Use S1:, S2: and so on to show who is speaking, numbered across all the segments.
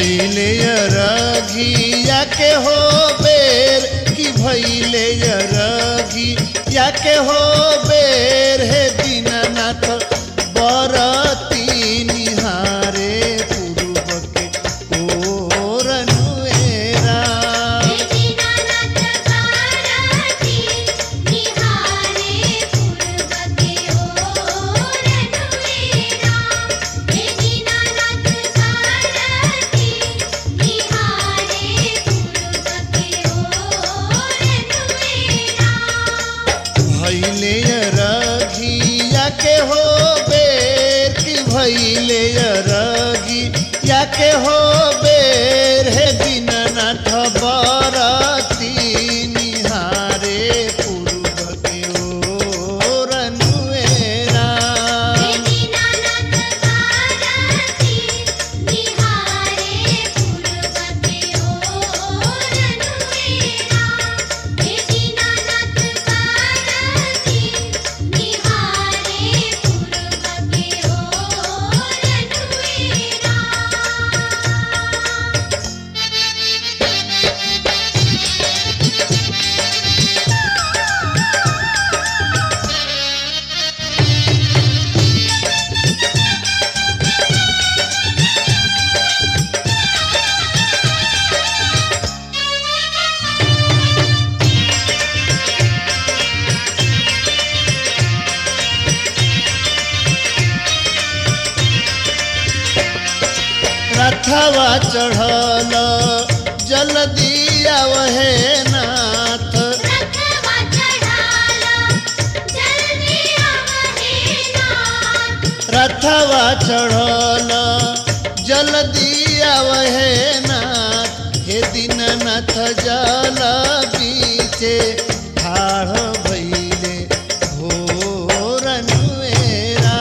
S1: भैले रघिया के हो बेर कि भैले रघी या के हो बेर हे दीनानाथ बरती निहारे पूर्व के ओरनुएरा भैले रघिया के हो बेर कि भैले रघी या के हो बेर हे दीननाथ बरती निहारे पूर्व के ओरनुएरा रथवा चढ़ल जल्दी आवहे नाथ रथवा चढ़ल जल्दी आवहे नाथ हे दीननाथ जल बीचे ठाढ़ भैले भोरनुएरा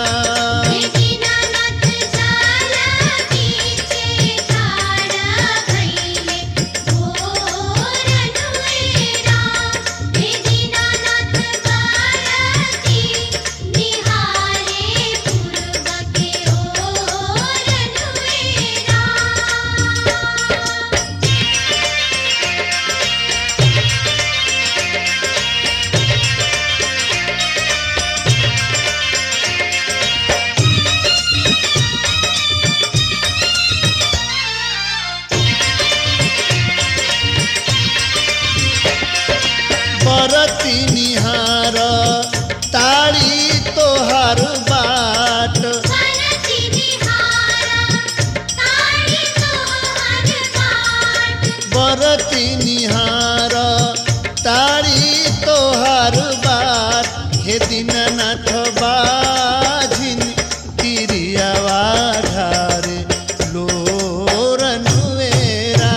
S1: बरती निहार तारी तोहर बाट बरती निहार तारी तोहर बाट हे दीननाथ बाझिन तिरियावा ढारे लोरनुएरा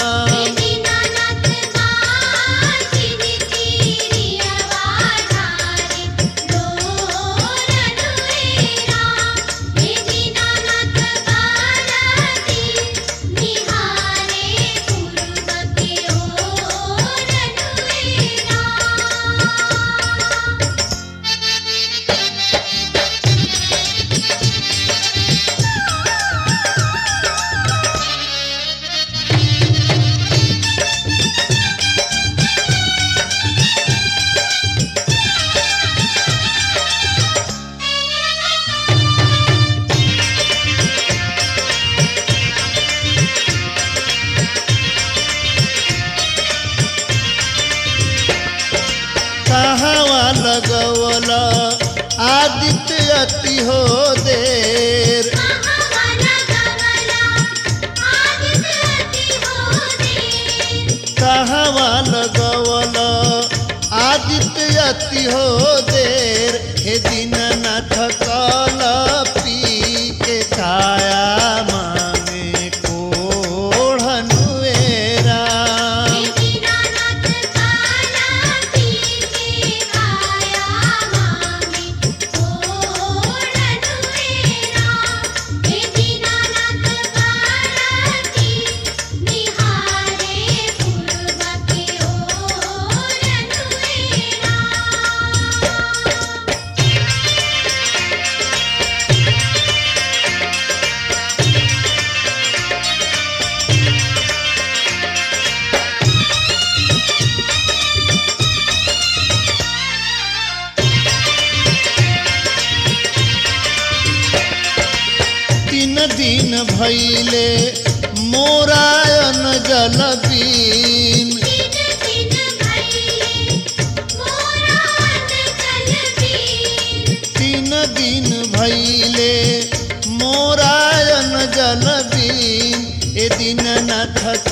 S1: कहावा लगवल आदित्य अति हो देर कहावा लगवल आदित्य अति हो देर हे दीननाथ कल पी के काया मांगे कोढ़नुएरा दिन भैले मोरायन जल बीन तीन दिन भैले मोरायन जल बीन ए दीननाथ